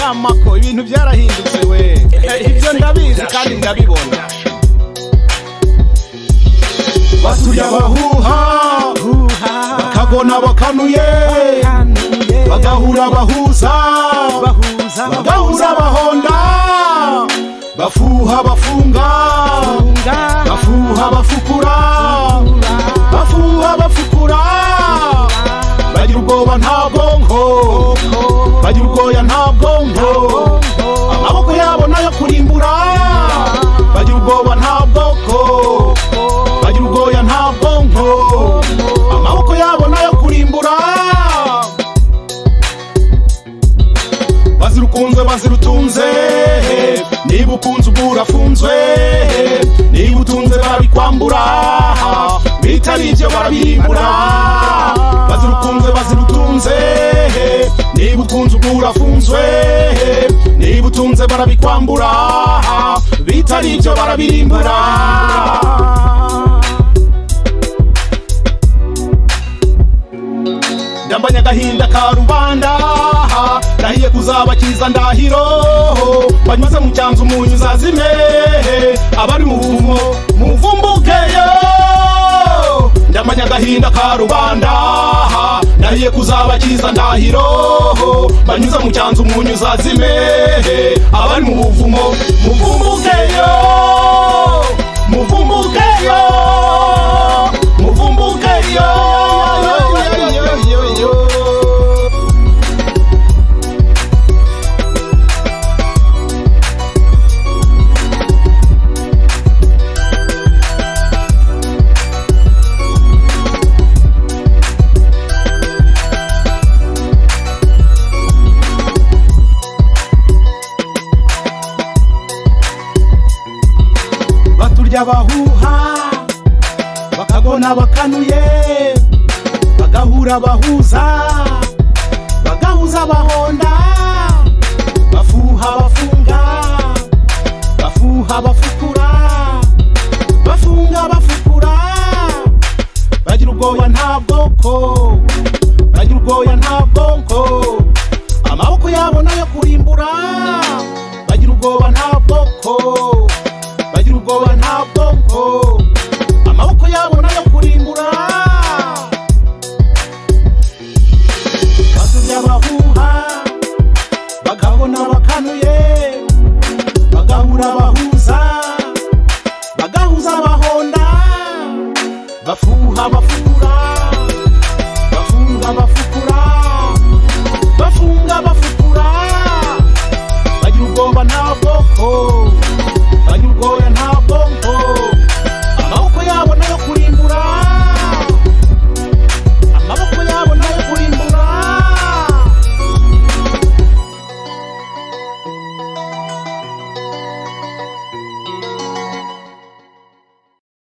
amako ibintu byarahindutse we ibyo ndabizi kandi ndabibona basuye abahuha bakagona bakanuye bagahura abahuza bagahura abahonda bafuha bafunga bafuha bafukura bafuha bafukura bagira ubwoba nta bwonko bagira ubwoya nta bwonko amaboko yabo nayo kurimbura bagira ubwoba nta bwoko bagira ubwoya nta bwonko amaboko yabo nayo kurimbura bazira ukunzwe bazira utunze niba ukunze ubwo urafunzwe niba utunze barabikwambura bitari ibyo barabirimbura bazira ukunzwe bazira utunze niba ukunze ubwo urafunzwe niba utunze barabikwambura bitari ibyo barabirimbura ndambanya agahinda ka rubanda ndahiye kuzabakiza ndahiro banyuze mu cyanzu umunyu uzazime abari mu buvumo muvumbukeyo ndambanya agahinda ka rubanda ndahiye kuzabakiza ndahiro banyuze mu cyanzu umunyu uzazime abari mu buvumo muvumbukeyo muvumbukeyo muvumbukeyo baturya abahuha bakagona bakanuye bagahura abahuza bagahuza abahonda bafuha bafunga bafuha bafukura bafunga bafukura bagira ubwoya nta bwoko bagira ubwoya nta bwonko amaboko yabo nayo kurimbura bagira ubwoba nta bwoko bagira ubwoba nta bwonko amaboko yabo nayo kurimbura batumye abahuha bakabona bakanuye bagahura abahuza bagahuza abahonda bafuha bafukura bafunga bafukura bafunga bafukura bagira ubwoba nta bwoko bagira ubwoya